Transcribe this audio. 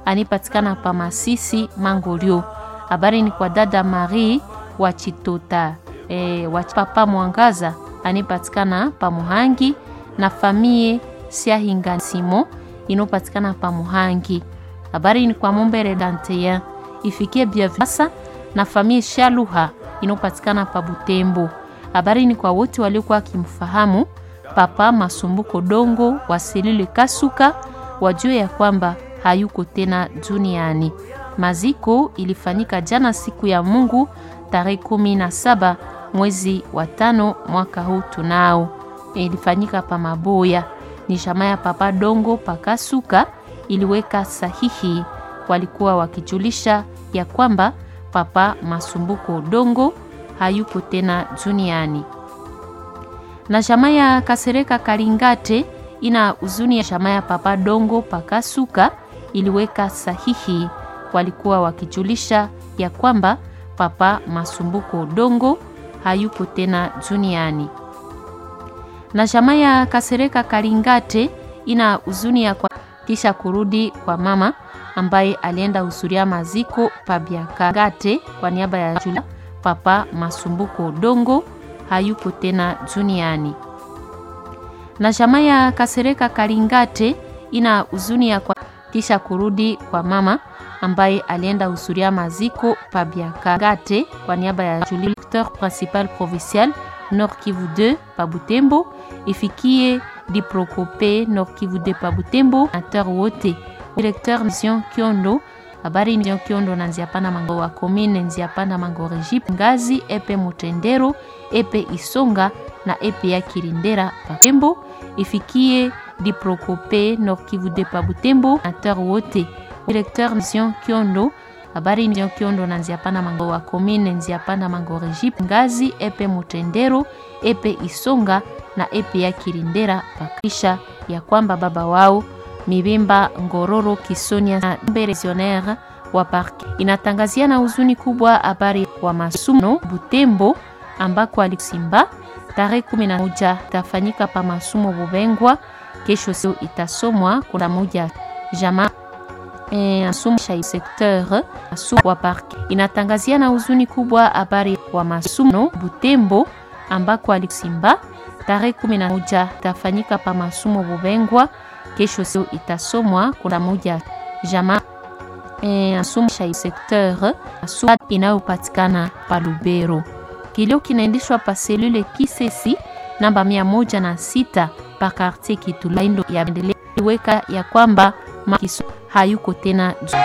anipatikana pa Masisi Mangolio. Habari ni kwa dada Marie wa Chitota e, wa papa Mwangaza anipatikana pa Muhangi na famie Siahinga Simo inopatikana pa Muhangi. Habari ni kwa Mombere Danteya ifikie Biavasa na famie Shaluha inopatikana pa Butembo. Habari ni kwa wote waliokuwa wakimfahamu Papa Masumbuko Dongo wa selule Kasuka, wajue ya kwamba hayuko tena duniani. Maziko ilifanyika jana siku ya Mungu tarehe kumi na saba mwezi wa tano mwaka huu tunao, ilifanyika pa Maboya. Ni jamaa ya Papa Dongo Pakasuka iliweka sahihi, walikuwa wakijulisha ya kwamba Papa Masumbuko Dongo hayuko tena duniani. Na jamaa ya Kasereka Kalingate ina huzuni ya jamaa ya Papa Dongo Pakasuka iliweka sahihi, walikuwa wakijulisha ya kwamba Papa Masumbuko Dongo hayuko tena duniani. Na jamaa ya Kasereka Kalingate ina huzuni ya kwa kisha kurudi kwa mama ambaye alienda husuria maziko Pabiakagate kwa niaba ya Julia. Papa Masumbuko Dongo hayuko tena duniani. Na jamaa ya Kasereka Kalingate ina huzuni ya kwa kisha kurudi kwa mama ambaye alienda husuria maziko Pabiakagate kwa niaba ya Julie, directeur principal provincial Nord Kivu 2 pa Butembo, ifikie Diprokope Nord Kivu 2 pa Butembo, ateur wote directeur mission Kiondo habari ndio Kiondo na Nziapanda Mango wa commune Nziapanda Mango Regip Ngazi epe Mutendero epe Isonga na epe ya Kirindera pa Butembo ifikie Diprokope Nord Kivu 2 pa Butembo ateur wote directeur mission Kiondo habari ndio Kiondo na Nziapanda Mango wa commune Nziapanda Mango Regip Ngazi epe Mutendero epe Isonga na epe ya Kirindera pakisha ya kwamba baba wao Mibimba Ngororo Kisonia na Beresionaire wa parke inatangazia na huzuni kubwa habari wa masumo Butembo ambako alisimba tarehe 11 tafanyika pa masumo Bubengwa. Kesho sio itasomwa kuna moja jama e, asumsha secteur asu wa parke inatangazia na huzuni kubwa habari wa masumo Butembo ambako alisimba tarehe 11 tafanyika pa masumo Bubengwa kesho sio itasomwa kuna moja jama e, asumsha secteur asu inayopatikana pa Lubero. Kilio kinaendeshwa pa selule Kisesi namba mia moja na sita pa quartier Kitulaindo ya Bendele weka ya kwamba makiso hayuko tena